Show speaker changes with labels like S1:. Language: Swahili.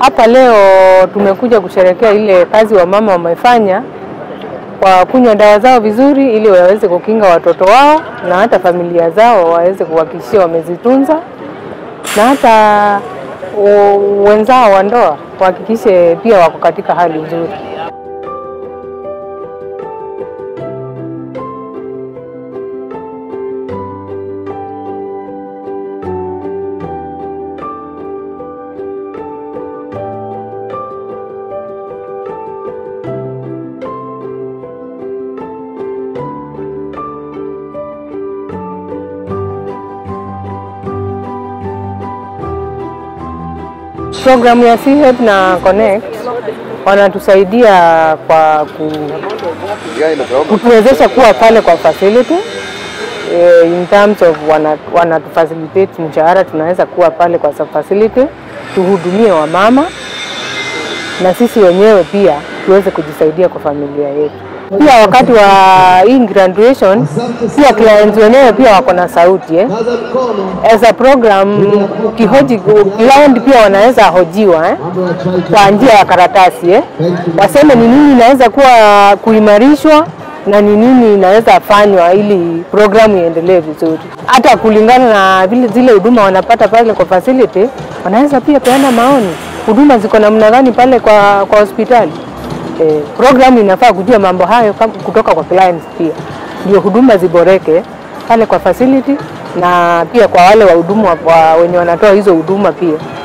S1: Hapa leo tumekuja kusherekea ile kazi wa mama wamefanya kwa kunywa dawa zao vizuri, ili waweze kukinga watoto wao na hata familia zao waweze kuhakikishia wamezitunza, na hata u- wenzao wa ndoa wahakikishe pia wako katika hali nzuri. Programu ya CHEP na Connect wanatusaidia kwa ku, kutuwezesha kuwa pale kwa facility eh, in terms of wana, wanatufacilitate mshahara, tunaweza kuwa pale kwa sa- facility tuhudumie wamama na sisi wenyewe pia tuweze kujisaidia kwa familia yetu. Pia wakati wa hii graduation, pia clients wenyewe pia wako na sauti eh. As a program kihoji client pia wanaweza hojiwa eh, kwa njia ya karatasi eh, waseme ni nini inaweza kuwa kuimarishwa na ni nini inaweza fanywa ili programu iendelee vizuri. Hata kulingana na vile zile huduma wanapata pale kwa facility, wanaweza pia peana maoni, huduma ziko namna gani pale kwa, kwa hospitali. Eh, programu inafaa kujua mambo hayo kam- kutoka kwa clients pia, ndio huduma ziboreke pale kwa facility na pia kwa wale wahudumu wa, wa, wenye wanatoa hizo huduma pia